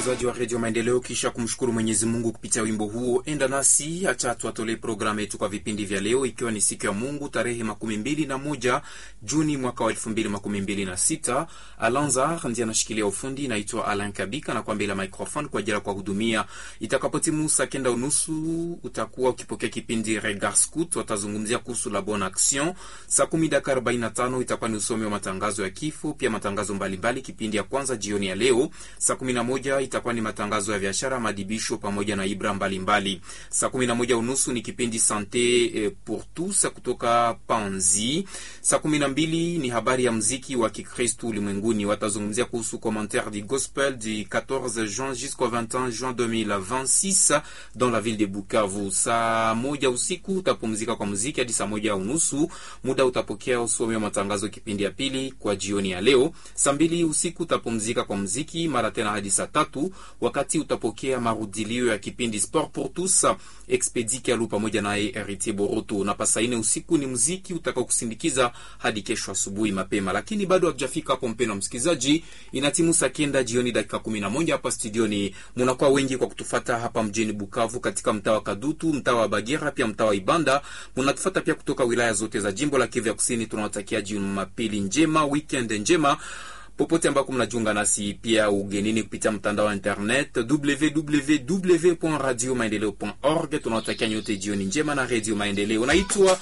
msikilizaji wa redio Maendeleo, kisha kumshukuru Mwenyezi Mungu kupitia wimbo huo, enda nasi acha tuatolee programu yetu kwa vipindi vya leo, ikiwa ni siku ya Mungu tarehe makumi mbili na moja Juni mwaka wa elfu mbili makumi mbili na sita. Alanzar ndiye anashikilia ufundi, naitwa Alan Kabika na kwa mbele ya microphone kwa ajili ya kuwahudumia. Itakapotimu saa kenda unusu utakuwa ukipokea kipindi Regard Scout, watazungumzia kuhusu la bonne action. Saa kumi dakika arobaini na tano itakuwa ni usomi wa matangazo ya kifo, pia matangazo mbalimbali. Kipindi ya kwanza jioni ya leo saa kumi na moja itakuwa ni matangazo ya biashara, madibisho pamoja na ibra mbalimbali. Saa kumi na moja unusu ni kipindi sante eh, pour tous kutoka Panzi. Saa kumi na mbili ni habari ya mziki wa Kikristu ulimwenguni, watazungumzia kuhusu commentaire du gospel du 14 juin jusqu'au 21 juin 2026 dans la ville de Bukavu. Saa moja usiku utapumzika kwa muziki hadi saa moja unusu, muda utapokea usomi wa matangazo kipindi ya pili kwa jioni ya leo. Saa mbili usiku utapumzika kwa muziki mara tena hadi saa tatu wakati utapokea marudilio ya kipindi Sport pour tous Expedi Kalu pamoja naye Heritier Boroto, na pasa ine usiku ni muziki utakao kusindikiza hadi kesho asubuhi mapema. Lakini bado hatujafika hapo, mpendwa msikilizaji, inatimu saa kenda jioni dakika kumi na moja hapa studioni. Munakuwa wengi kwa kutufata hapa mjini Bukavu, katika mtaa wa Kadutu, mtaa wa Bagira, pia mtaa wa Ibanda. Munatufata pia kutoka wilaya zote za jimbo la Kivu ya Kusini. Tunawatakia Jumapili njema, weekend njema popote ambako mnajiunga nasi pia ugenini kupitia mtandao wa internet www.radiomaendeleo.org. Tunawatakia nyote jioni njema na Radio Maendeleo. Naitwa